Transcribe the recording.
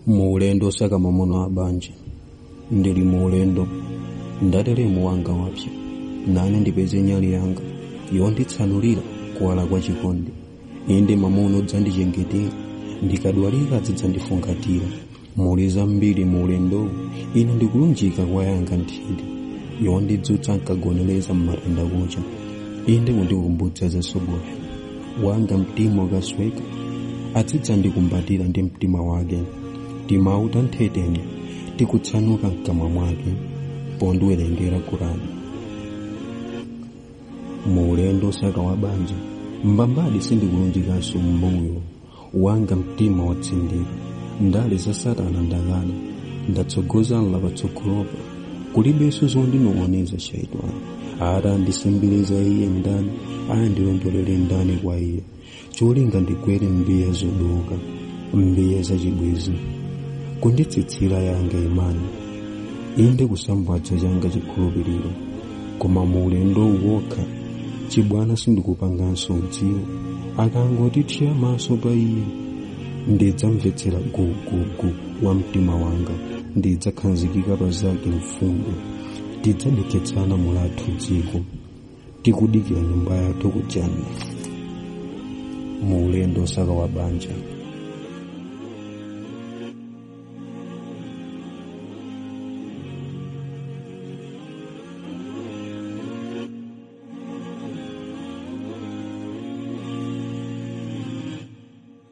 mu ulendo osaka mwamuna wa banja ndili mu ulendo ndateremu wanga wapsa nane ndipeze nyali yanga yonditsanulira kuwala kwa chikondi inde mwamuna udzandichengetera ndikadwalika azidzandifungatira muli zambiri mu ulendowu ine ndikulunjika kwa yanga nthiti yondidzutsa nkagonereza mmatenda kucha inde kundikumbutsa zasogola wanga mtima ukasweka azidzandikumbatira ndi mtima wake timawu tanthetenya tikutsanuka mkamwa mwake pondiwerengera kurani mu ulendo osaka wa banja mbambadi sindikulunjikanso mbuyo wanga mtima watsindika ndale za satana ndakana ndatsogoza patsogolopa kulibenso zondinong'oneza shaitani ata andisembeleza iye ndani ayandilondolere ndani kwa iye cholinga ndigwere mbiya zodoka mbiya zachibwezi kunditsitsira yanga imani inde kusambwatsa changa chikhulupiriro koma mu ulendo wokha chibwana sindikupanganso udziwo akangotithira maso pa iye ndidzamvetsera gugugu wa mtima wanga ndidzakhazikika pa zake mfundo tidzadeketsana mulathu dziko tikudikira nyumba yathu kujanna mu ulendo osaka wa banja